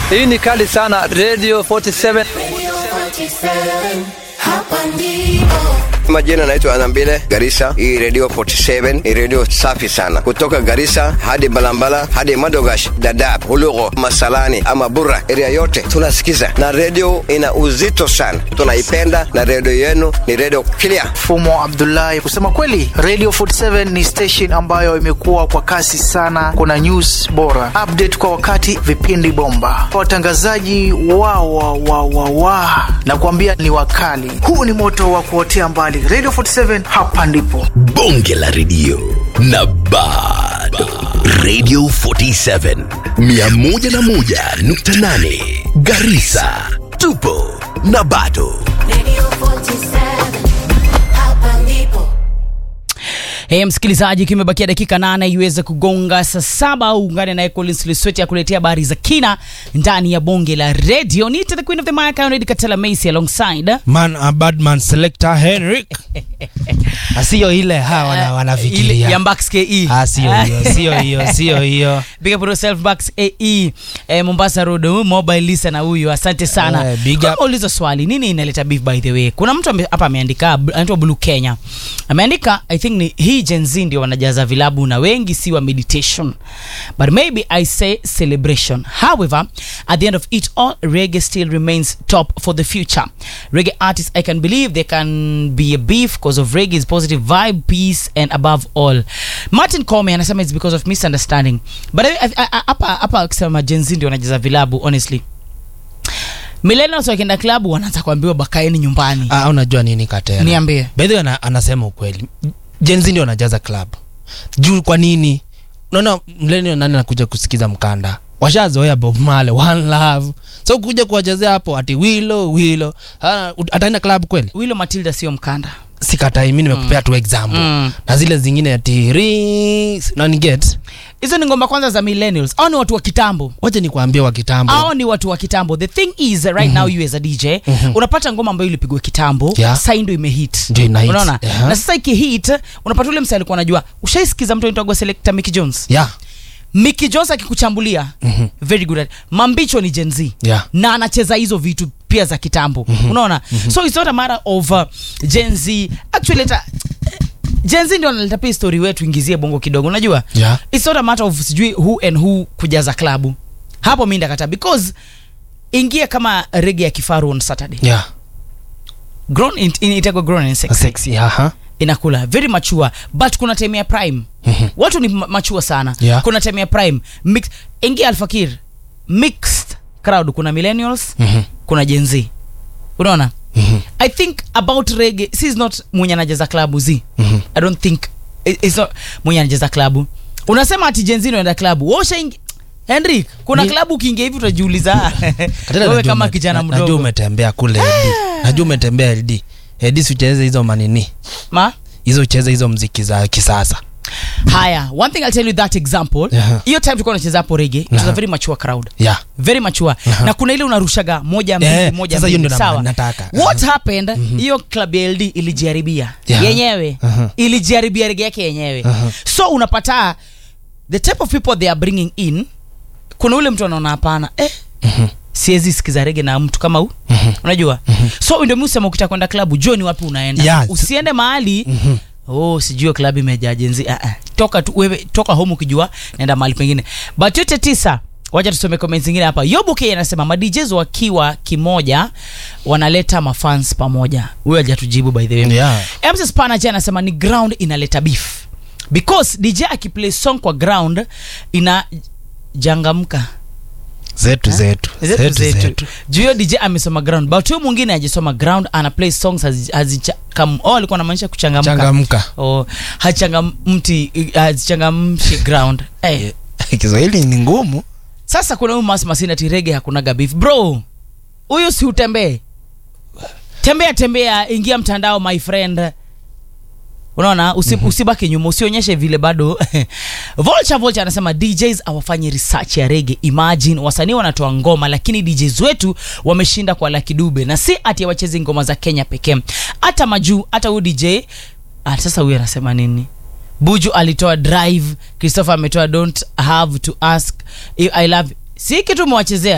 Hii ni kali sana Radio 47. Hapa ndipo Majina naitwa Anambile Garissa. Hii radio 47 ni radio safi sana, kutoka Garissa hadi Balambala hadi Madogash, Dadaab, Hulugo, Masalani ama Burra, area yote tunasikiza, na radio ina uzito sana, tunaipenda na radio yenu ni radio clear. Fumo Abdullahi. Kusema kweli, Radio 47 ni station ambayo imekuwa kwa kasi sana. Kuna news bora, update kwa wakati, vipindi bomba, watangazaji wa wa wa wa wa na kuambia ni wakali. Huu ni moto wa kuotea mbali. Radio 47 hapa ndipo. bonge la redio na bado radio 47 101.8 garisa tupo na bado Radio 47 Hapa ndipo Hey, msikilizaji, kimebakia dakika nane iweze kugonga saa saba. Ungane naye Collins Lisweti akuletea habari za kina ndani ya bonge la radio. Nita the queen of the mic Conrad Katela Macy alongside man a bad man selector Henrik asiyo ile ha wana, ile ya wanafikiria Mbax KE. Ah, sio hiyo sio hiyo sio hiyo Big up yourself Bax AE eh, Mombasa Road huyu mobile listener huyu asante sana. Eh, big Kama up. ulizo swali nini inaleta beef by the way. Kuna mtu ame- hapa ameandika bl- anaitwa Blue Kenya. Ameandika I think ni hii Gen Z ndio wanajaza vilabu na wengi si wa meditation. But maybe I say celebration. However, at the end of it all reggae still remains top for the future. Reggae artists I can believe they can be a beef because of reggae's positive vibe, peace and above all. Martin Comey anasema it's because of misunderstanding. But I- I- I- hapa hapa akisema Gen Z ndio wanajaza vilabu honestly. Millennials wakienda klabu wanaanza kuambiwa bakaeni nyumbani. ah, unajua nini katera Niambie. by the way ana, anasema ukweli Gen Z ndio wanajaza club juu kwa nini unaona mlenio nani anakuja kusikiza mkanda washazoea Bob Marley one love so kuja kuwachezea hapo ati wilo wilo Ah, ut- ataenda club kweli Wilo Matilda sio mkanda. sikatai mi nimekupea tu example Mm. na zile zingine ati rings nani get Hizo ni ngoma kwanza za millennials. Hao ni watu wa kitambo. wacha nikuambie wa kitambo hao ni watu wa kitambo the thing is uh, right now you as a dj unapata ngoma ambayo ilipigwa kitambo Yeah. sai ndo imehit Ndio ina hit. unaona Yeah. na sasa ikihit unapata ule msa alikuwa anajua ushaisikiza mtu anaitwa selector Mickey Jones yeah Mickey Jones akikuchambulia very good at mambicho ni Gen Z Yeah. na anacheza hizo vitu pia za kitambo unaona so it's not a matter of uh, Gen Z actually ta, Gen Z ndio analeta pia story wetu ingizie bongo kidogo unajua Yeah. it's not a matter of sijui who and who kujaza klabu hapo mi ndakata because ingia kama rege ya kifaru on saturday yeah grown in, in, itakuwa grown and sexy sexy aha inakula very mature but kuna time ya prime watu ni ma- mature sana Yeah. kuna time ya prime Mix, ingia alfakir mixed crowd kuna millennials Mhm. kuna Gen Z unaona i think about rege si is not mwenye anajaza klabu z i don't think it- it's not mwenye anajaza klabu unasema ati Gen Z unaenda klabu washa ingi henrik kuna Ni- klabu ukiingia hivi utajiuliza Katela, wewe najua kama ume- kijana na- najua mdogo umetembea kule LD najua umetembea LD LD sicheze hizo manini ma hizo ucheze hizo mziki za kisasa haya one thing i'll tell you that example Yeah. hiyo time tulikuwa tunacheza hapo rege it was a Yeah. very mature crowd yeah very mature na kuna ile unarushaga moja mbili Eh, moja sasa hiyo mbili ndio na- sawa nataka. what happened hiyo club ya ld ilijiharibia Yeah. yenyewe Aha. ilijiharibia rege yake yenyewe Aha. so unapata the type of people they are bringing in kuna ule mtu anaona hapana eh, siwezi sikiza rege na mtu kama huu unajua so ndio mi usema ukitaka kwenda klabu jua ni wapi unaenda Yeah. usiende mahali oh sijui klabu imejaa jenzi ah, ah. toka tu wewe toka home ukijua naenda mahali pengine but yote tisa wacha tusome comments zingine hapa yobuke anasema madjs wakiwa kimoja wanaleta mafans pamoja huyo hajatujibu by the way Yeah. mcs panaje anasema ni ground inaleta beef because dj akiplay song kwa ground inajangamka zetu zetu zetu zetu juu hiyo dj amesoma ground but huyo mwingine ajisoma ground ana play songs hazi- hazichakam oh, alikuwa anamaanisha kuchangamka changamka oh, hachangamti hazichangamshi ground hey. kiswahili ni ngumu sasa kuna huyu mas masini ati rege hakunaga beef bro huyu si utembee tembea tembea ingia mtandao my friend unaona Usi, mm-hmm. usibaki nyuma usionyeshe vile bado volcha volcha anasema djs awafanye research ya rege imagine wasanii wanatoa ngoma lakini djs wetu wameshinda kwa laki dube na si ati wachezi ngoma za kenya pekee hata majuu hata huyu dj ah, sasa huyu anasema nini buju alitoa drive christopher ametoa don't have to ask i love si kitu umewachezea